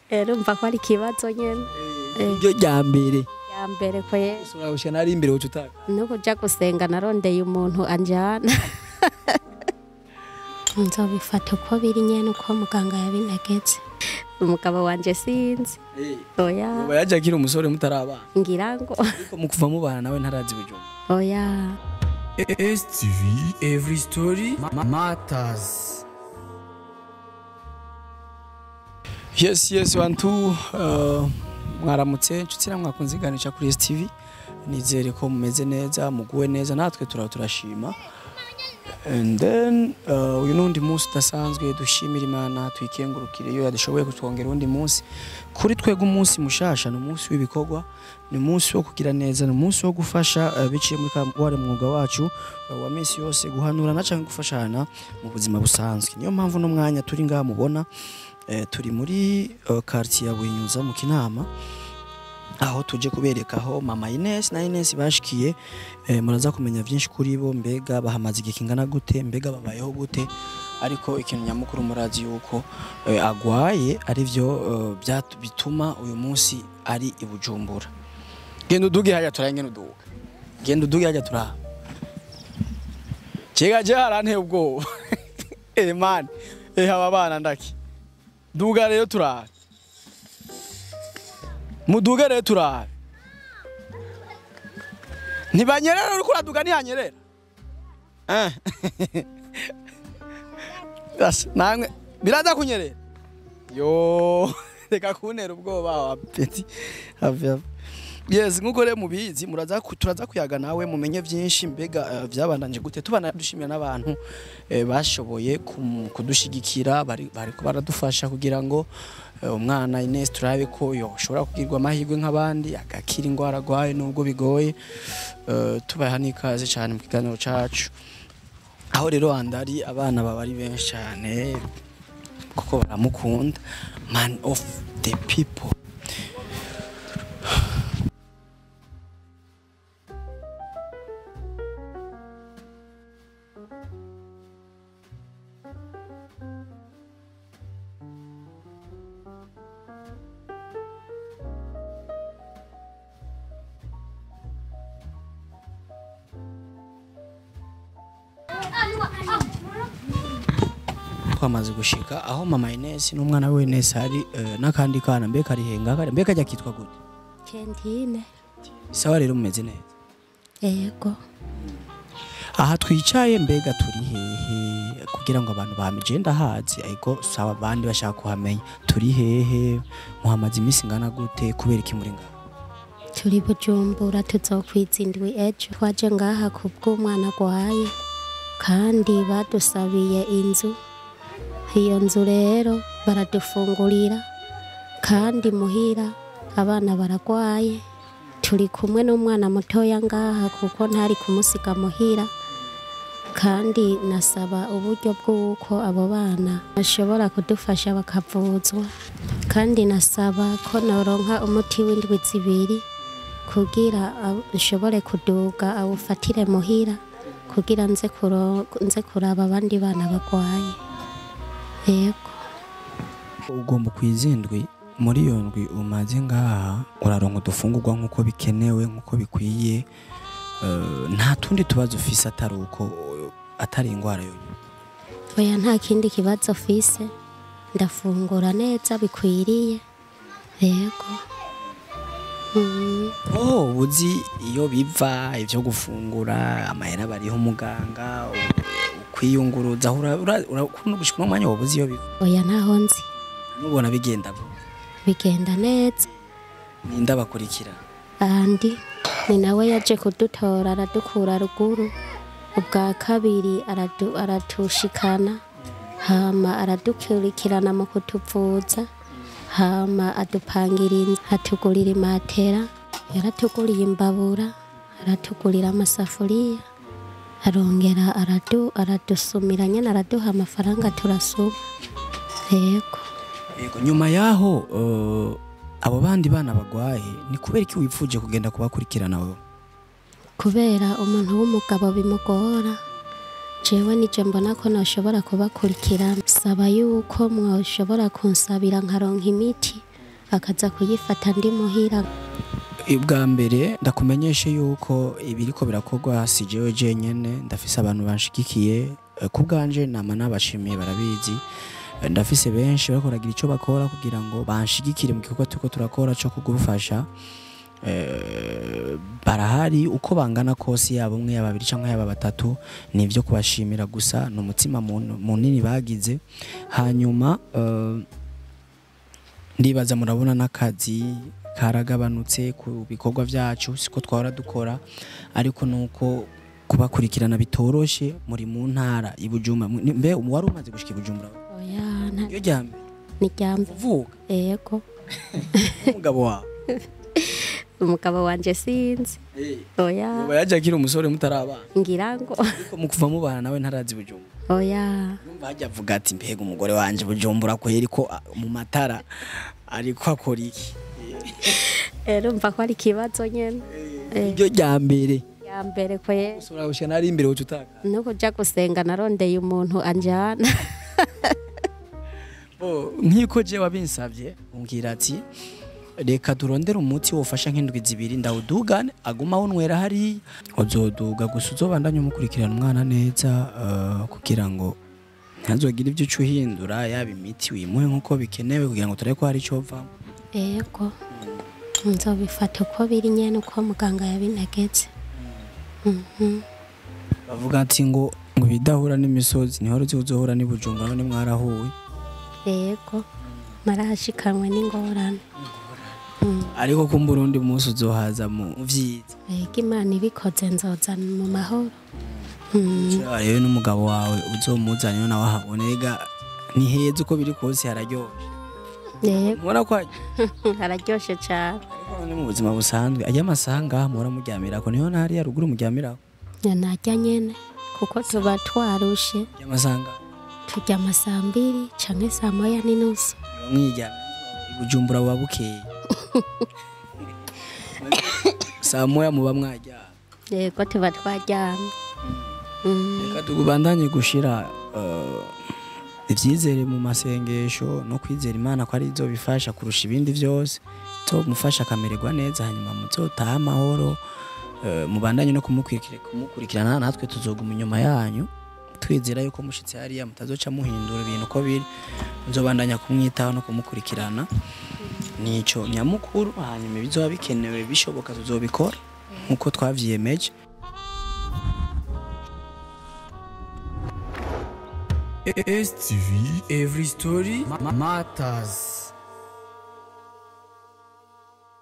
rero umva ko ari ikibazo nyene iryo rya mbere ya mbere ko ye ushobora gushika nari imbere uca utaka no kuja gusenga narondeye umuntu anjana nzobifata uko biri nyene uko muganga yabintegetse umugabo wanje sinzi oya uba yaje akiri umusore mutarabana ngira ngo ariko mu kuva mubana nawe ntarazi bujumba oya STV Every Story ma- Matters yes yes one two uh, mwaramutse nshuti namwe mwakunze iganisha kuri STV nizere ko mumeze neza muguwe neza natwe turaba turashima and then uh, uyu nundi munsi udasanzwe dushimira imana tuyikengurukire iyo yadushoboye kutwongera undi munsi kuri twebwe umunsi mushasha ni umunsi w'ibikorwa ni umunsi wo kugira neza ni umunsi wo gufasha uh, biciye muri wari mwuga wacu uh, wa minsi yose guhanurana cyangwa gufashana mu buzima busanzwe niyo mpamvu no mwanya turi ngaha mubona eh, turi muri uh, quartier ya Buhinyuza mu Kinama aho tuje kubereka aho mama Ines na Ines bashikiye eh, muraza kumenya byinshi kuri bo mbega bahamaze igihe kingana gute mbega babayeho gute ariko ikintu nyamukuru murazi yuko eh, agwaye ari byo eh, byatu- bituma uyu munsi ari i Bujumbura genda uduge hajya turanye uduga genda uduge hajya turaha Chega je haranteye ubwoba eh man eh aba bana ndaki duga rero turaha muduge rero turaha ntibanyerera uriko uraduga ntihanyerera Eh. Bas, namwe biraza kunyerera yo reka kuntera ubwoba wa peti Have- have. yes nkuko rero mubizi muraza ku- turaza kuyaga nawe mumenye byinshi mbega eh, byabandanje gute tubana dushimira n'abantu eh, bashoboye kum- kudushigikira bari bariko baradufasha kugira ngo eh, umwana Ines turabe ko yoshobora kugirwa amahirwe nk'abandi agakira indwara arwaye nubwo bigoye Eh, tubaha n'ikaze cyane mu kiganiro cacu aho rero handari abana baba ari benshi cyane kuko baramukunda man of the people twamaze gushika aho mama Ines n'umwana we Ines hari eh, n'akandi kana mbe karihenga kari mbe kajya kitwa gute kentine sawa rero mumeze neza yego aha twicaye mbega turi hehe kugira ngo abantu bamije ndahazi ariko sawa abandi bashaka kuhamenya turi hehe muhamaze iminsi ingana gute kubera iki muri ngaha turi bujumbura tuzokwiza indwi ejo twaje ngaha ku bw'umwana agwaye kandi badusabiye inzu iyo nzu rero baradufungurira kandi muhira abana baragwaye turi kumwe n'umwana mutoya ngaha kuko ntari kumusiga muhira kandi nasaba uburyo bw'uko abo bana bashobora kudufasha bakavuzwa kandi nasaba ko noronka umuti w'indwi zibiri kugira ab- nshobore kuduga awufatire muhira kugira nze kuro- nze kuraba abandi bana bagwaye yego ugomba kwizindwi muri iyo ndwi umaze ngaha uraronka udufungurwa nk'uko bikenewe nk'uko bikwiye Eh, nta tundi tubazo ufise atari uko atari indwara yonyine oya nta kindi kibazo fise ndafungura neza bikwiriye yego Mm, oh uzi iyo biva ibyo gufungura amahera bariho umuganga u- ukwiyunguruza urakunda gushika n'umwanya wabuze iyo biva oya ntaho nzi nubona bigenda gute? bigenda neza ninde abakurikira andi ni nawe yaje kudutora aradukura ruguru ubwa kabiri aradu- aratushikana hama aradukurikirana mu kutuvuza hama adupangira inzu atugurira imatera yaratuguriye imbabura aratugurira amasafuriya arongera aradu aradusumira nyine araduha amafaranga turasuba yego yego nyuma yaho eh, abo bandi bana bagwaye ni kubera iki wifuje kugenda kubakurikirana wowe kubera umuntu w'umugabo bimugora jewe nije mbona ko noshobora kubakurikirana saba yuko mwoshobora kunsabira nkaronka imiti akaza kuyifata ndi muhira ubwa mbere ndakumenyeshe yuko ibiriko birakorwa si jewe jenyene ndafise abantu banshigikiye Eh, ku bwanje nama nabashimiye barabizi Eh, ndafise benshi bariko baragira ico bakora kugira ngo banshigikire mu gikorwa turiko turakora co kugufasha Eh, barahari uko bangana kose yaba umwe yaba babiri cyangwa yaba batatu ni ibyo kubashimira gusa ni umutima mun- munini bagize hanyuma eh, ndibaza murabona n'akazi karagabanutse ku bikorwa byacu siko twahora dukora ariko nuko kubakurikirana bitoroshe muri mu ntara ibujumba mbe wari umaze gushika ibujumbura oya nta- iyo ryambe ni ryambe uvuga yego umugabo wawe umugabo wanje sinzi oya yoba yaje akiri umusore mutarabana ngira ngo ariko mu kuva mubana nawe ntarazi ibujumba oya Urumva hajya avuga ati mbega umugore wanje bujumbura ko ariko mu matara ariko akora iki urumva ko ari ikibazo nyene Eh. iryo rya mbere ya mbere ko ye ushobora gushika nari imbere woca utaka no kuja gusenga narondeye umuntu anjana Bo, nk'uko je wabinsavye umbwira ati reka turondere umuti wofasha nk'indwi zibiri ndawudugane aguma awunywera hariya uzoduga gusa uzobandanye umukurikirana umwana neza eh, kugira ngo ntazogire ibyo uca uhindura yaba imiti wimuhe nk'uko bikenewe kugira ngo turebe ko hari icyo vamo yego nzobifata uko biri nyene uko muganga yabintegetse Mhm. bavuga ati ngo ngo ibidahura n'imisozi niho ruzi uzohura n'ibujumbura none mwarahuye yego narahashikanwe n'ingorane Mm. ariko kumbura undi munsi uzohaza mu mu vyiza yego imana ibikoze nzoza mu mahoro Mm. Shira rero n'umugabo wawe uzomuzane nawe ahabone ega ni heza uko biri kose hararyoshe yego mubona ko hari- hararyoshe cane ariko none mu buzima busanzwe ajya amasaha ngaha muhora muryamirako niho ntari haruguru muryamirako narya nyene kuko tuba twarushe ajya amasaha ngaha turyama saa mbiri canke saa moya n'inusu muba mwiryamira ibujumbura buba bukeye saa moya muba mwaryama yego tuba twaryamye Mm. reka tugubandanye gushira eh, ivyizere mu masengesho no kwizera imana ko ari zo bifasha kurusha ibindi byose zo mufasha akamererwa neza hanyuma muzotaha amahoro eh, mubandanye no kumukurikira- kumukurikirana natwe tuzoguma inyuma yanyu twizera yuko mushitse hariya mutazoca muhindura ibintu uko biri muzobandanya kumwitaho no kumukurikirana nico nyamukuru hanyuma ibizoba bikenewe bishoboka tuzobikora nkuko twavyiyemeje STV Every Story ma- Matters